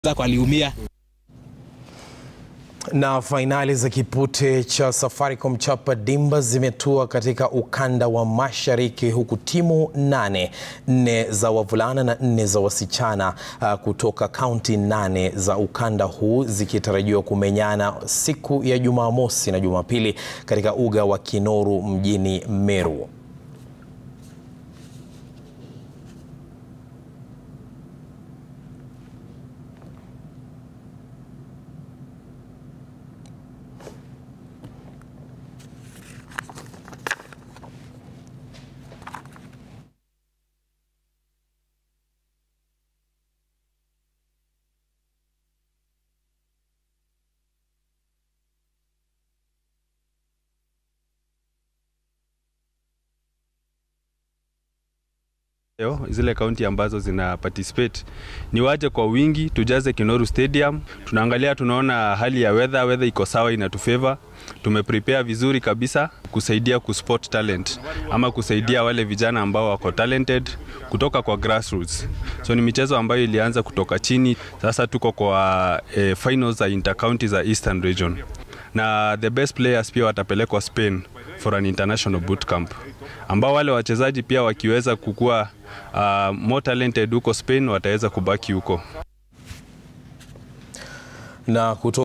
zako aliumia. Na fainali za kipute cha Safaricom Chapa Dimba zimetua katika ukanda wa mashariki huku timu nane, nne za wavulana na nne za wasichana uh, kutoka kaunti nane za ukanda huu zikitarajiwa kumenyana siku ya Jumamosi na Jumapili katika uga wa Kinoru mjini Meru. Yo, zile kaunti ambazo zina participate ni waje kwa wingi, tujaze Kinoru Stadium. Tunaangalia, tunaona hali ya weather, weather iko sawa, inatufavor. Tumeprepare vizuri kabisa kusaidia kuspot talent ama kusaidia wale vijana ambao wako talented kutoka kwa grassroots. So ni michezo ambayo ilianza kutoka chini, sasa tuko kwa eh, finals za intercounty za Eastern Region na the best players pia watapelekwa Spain for an international boot camp ambao wale wachezaji pia wakiweza kukua uh, more talented huko Spain wataweza kubaki huko na kutoka